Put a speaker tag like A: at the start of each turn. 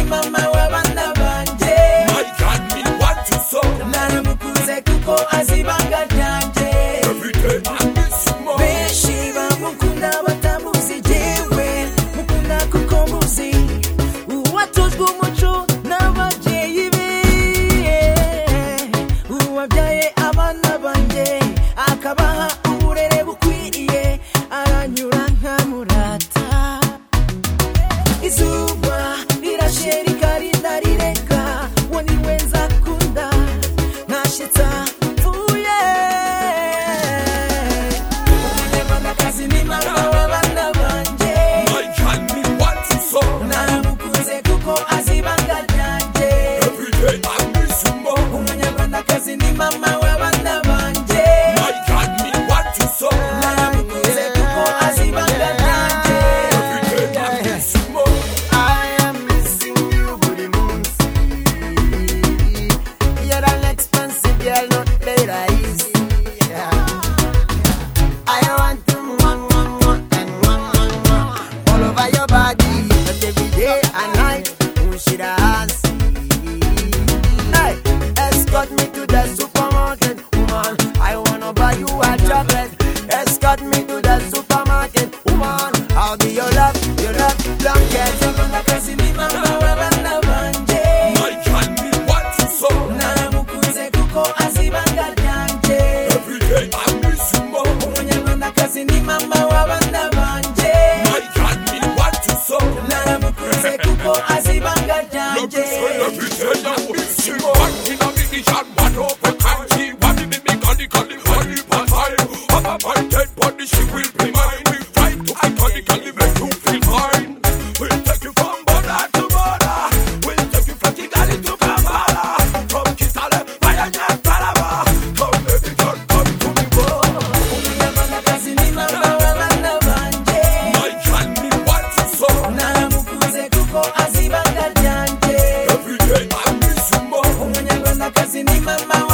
A: mama w'abana banjye
B: My God, me want you so.
A: naramukunze kuko azi ibanga ryanjye
B: Every day I miss you more.
A: benshi bamukunda batamuzi jyewe mukunda kuko muzi uwatojwe umuco n'ababyeyi be uwabyaye abana banjye akabaha uburere bukwiriye aranyura nkamurata izuba rirashe rikari narireka uwo ni we nzakunda ntashyitsa mvuye umunyarwandakazi ni mama w'abana banjye
B: My God, me want you so.
A: naramukunze kuko azi ibanga ryanjye
B: Every day I miss you more.
A: umunyarwandakazi ni mama w'abana banjye
B: My God, me want you so.
A: naramukunze kuko azi ibanga ryanjye
B: Every day I miss you more.
C: I am missing you, booty moons. You're an expensive girl, not better easy. Yeah. I want to one, one, one, and one, one, one. All over your body, but every day and night, who should I see? Hey, escort me to the supermarket, woman. I wanna buy you a chocolate. Escort me to the supermarket, woman. I'll be your love, your love, blanket.
A: umunyarwandakazi ni mama w'abana banjye
B: My God, me want you so.
A: naramukunze kuko azi ibanga ryanjye
B: Every day I miss you more.
A: umunyarwandakazi ni mama w'abana banjye
B: My God, me want you so.
A: naramukunze kuko azi ibanga
B: Love
A: ryanjye
B: you so. Every day I miss you more. One in a minute, shot, one open county. One in a minute, gully, gully, one in a time. Have a man, dead body, she will be mine. We fight to iconically make you feel fine. We'll take you from border to border. We'll take you from Kigali to Kampala. From Kitale, Mayanya, Taraba. Come, baby girl, come to me, boy.
A: umunyarwandakazi ni mama w'abana banjye
B: My God, me want you so.
A: naramukunze kuko azi ibanga ryanjye
B: Every day I miss you more.
A: umunyarwandakazi ni mama